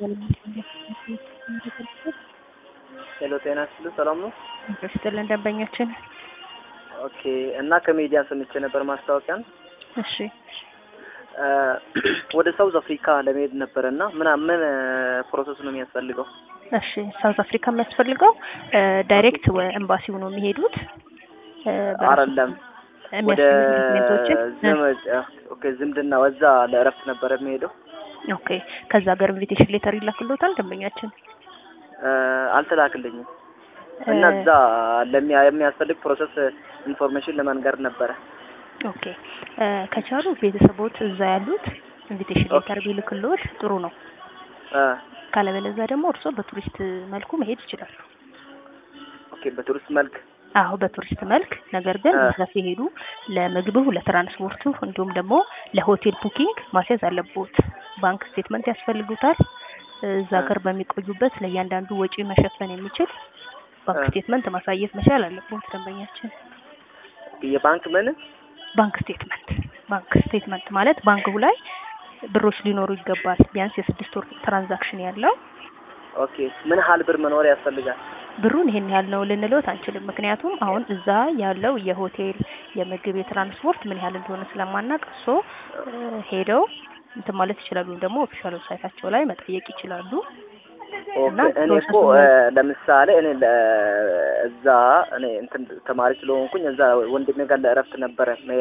ሄሎ ጤና ይስጥልኝ ሰላም ነው? ስትልን ደንበኛችን ኦኬ እና ከሚዲያ ሰምቼ ነበር ማስታወቂያን እሺ ወደ ሳውዝ አፍሪካ ለመሄድ ነበረ እና ምን ምን ፕሮሰስ ነው የሚያስፈልገው? እሺ ሳውዝ አፍሪካ የሚያስፈልገው ዳይሬክት ኤምባሲው ነው የሚሄዱት አይደለም ወደ ዶክሜንቶችን ዘመድ ኦኬ ዝምድና ወዛ ለእረፍት ነበረ የሚሄደው ኦኬ ከዛ ሀገር ኢንቪቴሽን ሌተር ይላክሎታል ደንበኛችን አልተላክልኝም እና እዛ ለሚያ የሚያስፈልግ ፕሮሰስ ኢንፎርሜሽን ለመንገር ነበረ። ኦኬ ከቻሉ ቤተሰቦት እዛ ያሉት ኢንቪቴሽን ሌተር ቢልክሎት ጥሩ ነው። ካለበለዚያ ደግሞ እርስዎ በቱሪስት መልኩ መሄድ ይችላሉ። ኦኬ በቱሪስት መልክ አዎ በቱሪስት መልክ ነገር ግን እዛ ሲሄዱ ለምግቡ፣ ለትራንስፖርቱ እንዲሁም ደግሞ ለሆቴል ቡኪንግ ማስያዝ አለቦት። ባንክ ስቴትመንት ያስፈልጉታል። እዛ ሀገር በሚቆዩበት ለእያንዳንዱ ወጪ መሸፈን የሚችል ባንክ ስቴትመንት ማሳየት መቻል አለቦት ደንበኛችን። የባንክ ምን ባንክ ስቴትመንት ባንክ ስቴትመንት ማለት ባንኩ ላይ ብሮች ሊኖሩ ይገባል። ቢያንስ የስድስት ወር ትራንዛክሽን ያለው ኦኬ ምን ያህል ብር መኖር ያስፈልጋል? ብሩን ይሄን ያህል ነው ልንሎት አንችልም። ምክንያቱም አሁን እዛ ያለው የሆቴል የምግብ፣ የትራንስፖርት ምን ያህል እንደሆነ ስለማናቅ እሶ ሄደው እንትን ማለት ይችላሉ። ወይም ደግሞ ኦፊሻል ዌብሳይታቸው ላይ መጠየቅ ይችላሉ። ኦኬ እኔ እኮ ለምሳሌ እኔ እዛ እኔ እንትን ተማሪ ስለሆንኩኝ እዛ ወንድሜ ጋር ለእረፍት ነበረ